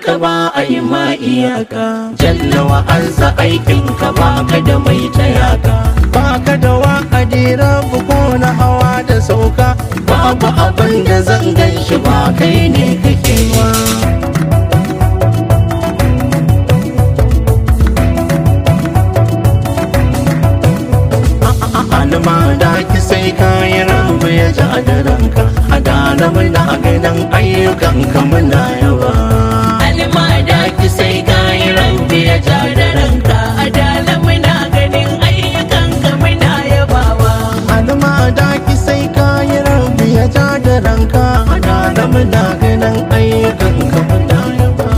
ka ba a yi ma iyaka jalla wa ansa aikin ka ba ka da mai tayaka baka da wa'adi rabu ko na hawa da sauka babu abin da zan gan shi ba kai ne kake wa alma da ki sai kayan rabu ya ja da ranka a dana muna ganin ayyukan ka muna yawa alma da ki sai kayi rabi ya ja da ranka adala muna ganin ayyukan ka muna yabawa alma da ki sai kayi rabu ya ja da ranka a dana muna ganin ayyukan ka muna yaba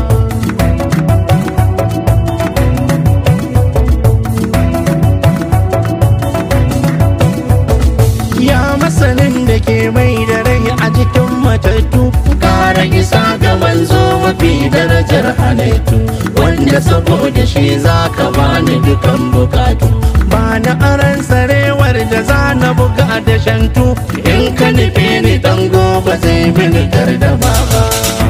ya masanin da ke mai da rai a cikin matattu kara isa ga manzo mafi darajar halittu wanda saboda shi za ka bani dukan bukatu ba na aran sarewar da za na buga da shantu in ka nufe ni dan gobe zai mini da baba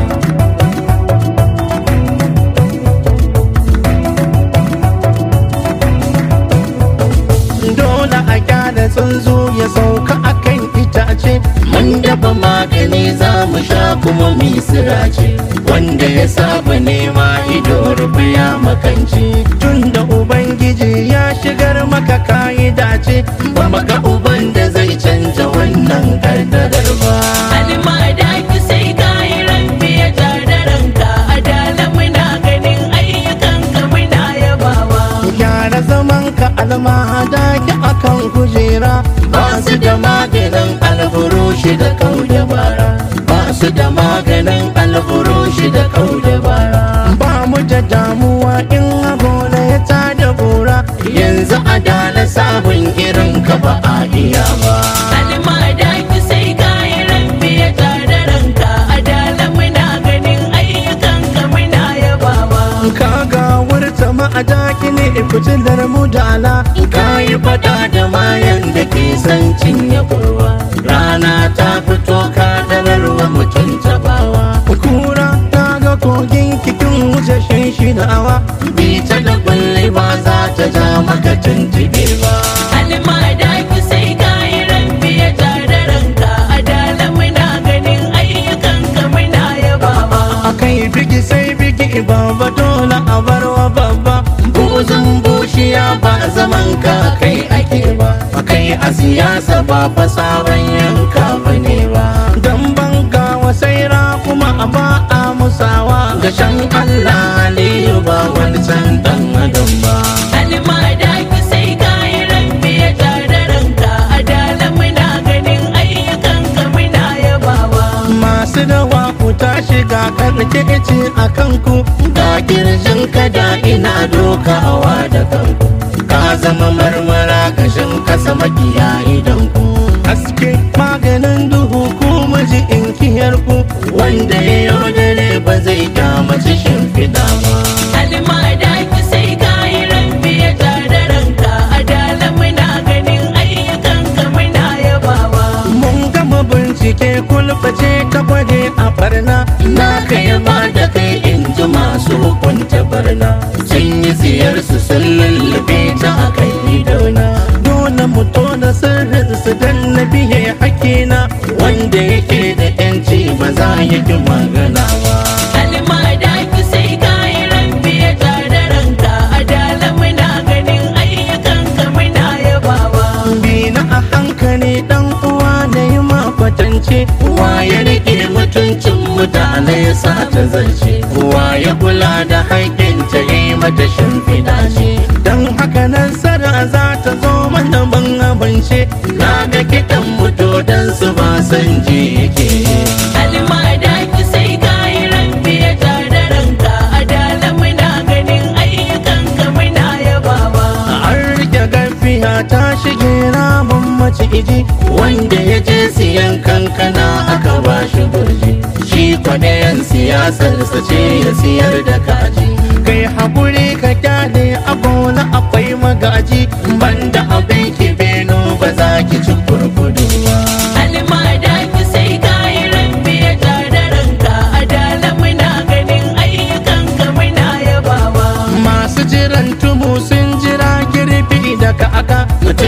dole a kyale tsuntsu ya sauka akan itace mun dafa magani za mu sha kuma mu yi sirace wanda ya saba nema ido rufe ya makanci tun da ubangiji ya shigar maka kayi dace ba maka uban da zai canja wannan kaddarar ba alma da ki sai kayi rabi ya ja da ranka adala muna ganin ayyukan ka muna yabawa gyara zaman ka almahada ki akan kujera ba su da maganin alburushi da kauda bara ba su da maganin alburushi da kauda bara ba mu da damuwa in agola ya tada gora yanzu a dala sabon irin ka ba a iya ba alma da ki sai kayi rabi ya ja da ranka adala muna ganin ayyukan ka muna yabawa ka ga wurta ma'adaki ne fitilar mu dala ka yi fada da mayan da ke son cinye kurwa rana ta fito ka dararwa mutum tabawa kura ta ga kogin kikin wuce shinshinawa bita da kulle ba za ta ja maka tuntube ba alma da ki sai kayi rabi ya ja da ranka adala muna ganin ayyukan ka muna yabawa akai bigi sai bigi baba dole a barwa babba buzun bushiya ba zaman ka kai ake ba kai a siyasa ba fasawan yanka ba ne ba dan banga wasaira kuma a ba a musawa gashan Allah aliyu ba wani can dan adam ba alma da ki sai kayi rabi ya ja da ranka adala muna ganin ayyukan ka muna yabawa masu dawa ku tashi ga karke ce a kanku ga kirjin ka da ina dokawa da kanku ka zama marmara kashin kasa makiya idan ku haske maganin duhu ku miji in kiyar ku wanda ya yaudare ba zai kyamaci shimfiɗa ba alma da ki sai kayi rabi ya ja da ranka adala muna ganin ayyukan ka muna yabawa mun gama bincike kulbace ta gwade a barna na kai ba da kai in ji masu hukunta barna sun yi ziyarsu sun lullube ta a kan idona dole mu tona sirrin su dan na biye hakina wanda yake da yanci ba za ya ki magana ba alma da ki sai kayi rabi ya ja da ranka adala muna ganin ayyukan ka muna yabawa bi na a hankali dan uwa da yi makwatance Wa ya rike mutuncin mutane ya sa ta zance Wa ya kula da haƙƙinta ya yi mata shimfiɗa ce dan haka nasara za ta zo mana ban abance Na ga kiɗan mutu don su ba san ji yake alma da ki sai kayi rabi ya ja da ranka adala muna ganin ayyukan ka muna yabawa an rike gafiya ta shige ramin maciji Wanda ya je siyan kankana aka ba shi gurji Shi kwadayen siyasarsa ce ya siyar da kaji kai haƙuri ka kyale a bola akwai magaji Banda abin ki beno ba za ki ci kurkudu ba alma da ki sai kayi rabi ya ja da ranka adala muna ganin ayyukan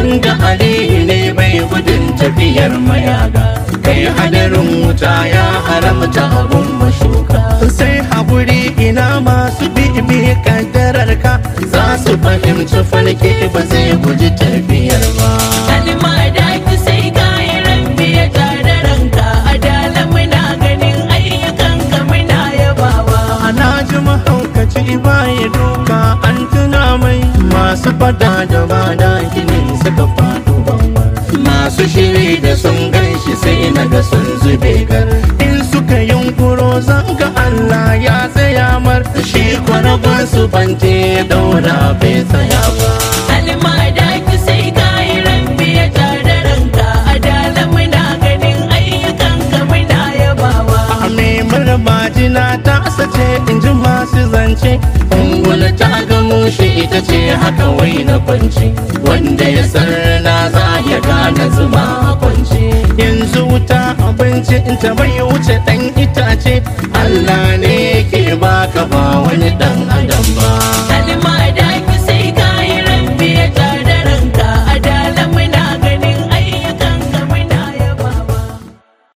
da aliyu ne bai gudun tafiyar mayaga kai hadarin wuta ya haramta abun mashuka sai haƙuri ina masu bibi kaddarar ka za su fahimci falke ba zai guji tafiyar ba kalma da ki sai kayi rabbi ya tada ranka adala muna ganin ayyukan ka muna yabawa ana ji mahaukaci baya duka an tuna mai masu fada da bada gini suka faɗo bangon masu shiri da sun ganshi sai na ga sun zube gar in suka yunkuro zanga Allah ya tsaya mar shi kwanagon su bante daura bai tsaya ba kalma da ki sai kayi rabbi ya tada ranka adala muna ganin ayyukan ka muna yabawa a mai majina ta sace in ji masu zance ungula ta ga mushi ita ce haka wai na kwance wanda ya sarna za ya gane zuma a kwance yanzu wuta abinci in ta bai wuce dan itace Allah